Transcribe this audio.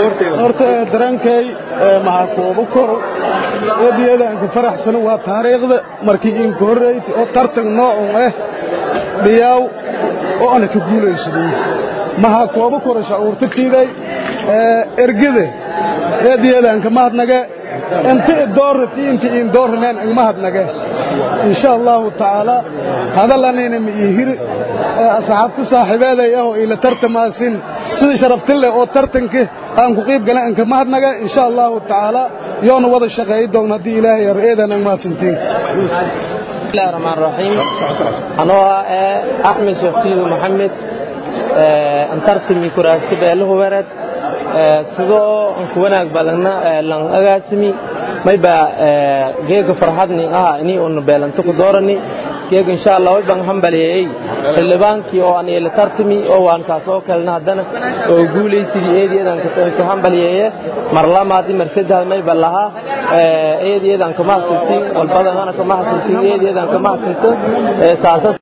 horta dareenkay maxaa kooba koro eedayadanka faraxsan waa taariikhda markii inka horreeyta oo tartan noocun ah dhiyaaw oo ana ka guulaysado maxaa kooba koro shacuurta tiiday ergada eedayadanka mahadnage inta idoorati inta iin dooraneen igmahadnage insha allahu tacaala hadalanayna ma ii hiri asxaabta saaxiibeeday ah oo ila tartamaasin sida sharaftin leh oo tartanka aan ku qiib galan anka mahadnaga insha allahu tacaala yoona wada shaqeeyi doona haddii ilaahay yar eedan ang mahadsantiin bismillahi raxmaan raxiim anoo ah axmed sheekh siidu maxamed antartimi kuraasti beelahu wered sidoo anku wanaag badana lan agaasimi mayba geega farxadni aha ini unu beelanto ku doorani geega insha allah way baan hambaliyey xildhibaankii oo aan ila tartami oo waan kaas oo kalena haddana oo guulaysidii eedeedan ka hambaliyeeye mar lamaadi mar saddex mayba lahaa eedeedan kama hasantiin walbadana kama hasantiin eedeedan kama hasanto saasas